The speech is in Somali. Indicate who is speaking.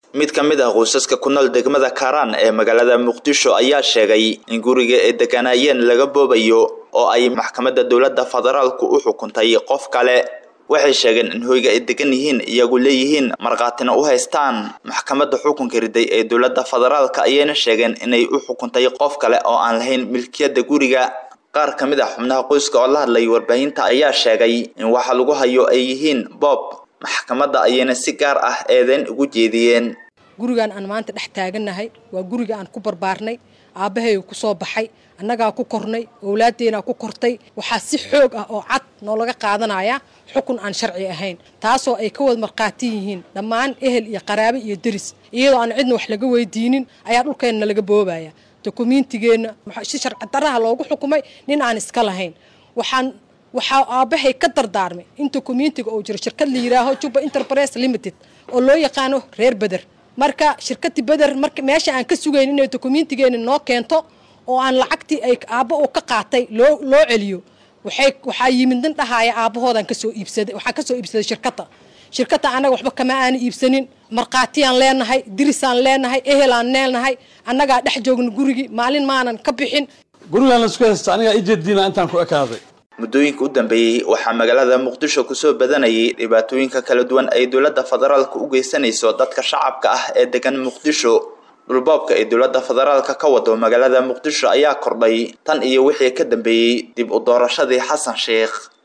Speaker 1: mid ka mid ah qoysaska ku nool degmada kaaraan ee magaalada muqdisho ayaa sheegay in guriga ay deganaayeen laga boobayo oo ay maxkamadda dowladda federaalku u xukuntay qof kale waxay sheegeen in hoyga ay degan yihiin iyagu leeyihiin markhaatina u haystaan maxkamadda xukunka riday ee dowladda federaalka ayayna sheegeen inay u xukuntay qof kale oo aan lahayn milkiyadda guriga qaar ka mid ah xubnaha qoyska oo la hadlay warbaahinta ayaa sheegay in waxa lagu hayo ay yihiin boob maxkamadda ayayna si gaar ah eedeyn ugu jeediyeen
Speaker 2: gurigan aan maanta dhex taagannahay waa guriga aan ku barbaarnay aabbahayga ku soo baxay annagaa ku kornay owlaaddeenaa ku kortay waxaa si xoog ah oo cad noolaga qaadanaya xukun aan sharci ahayn taasoo ay ka wada markhaati yihiin dhammaan ehel iyo qaraabe iyo deris iyadoo aan cidna wax laga weydiinin ayaa dhulkeenna laga boobaya dokumiintigeenna si sharci daraha loogu xukumay nin aan iska lahayn waxaan waxaa aabbahay ka dardaarmay in dokumiintiga uu jiro shirkad la yidhaaho juba enterprise limited oo loo yaqaano reer beder marka shirkadii beder marka meesha aan ka sugayn inay dokumiintigeena noo keento oo aan lacagtii ay aabba uu ka qaatay loo loo celiyo waxay waxaa yimid nin dhahaaya aabbahoodan kasoo iibsaday waxaan kasoo iibsaday shirkadda shirkadda annaga waxba kama aana iibsanin markhaatiyaan leenahay dirisaan leenahay ehelaan leenahay annagaa dhex joogna gurigii maalin maanan ka bixin
Speaker 3: gurigaan laisku haysta anigaa ijeediina intaan ku ekaaday
Speaker 1: muddooyinka u dambeeyey waxaa magaalada muqdisho kusoo badanayay dhibaatooyinka kala duwan ay dowladda federaalka u geysanayso dadka shacabka ah ee degan muqdisho dhulboobka ay dowladda federaalka ka wado magaalada muqdisho ayaa kordhay tan iyo wixii ka dambeeyey dib u doorashadii xasan sheekh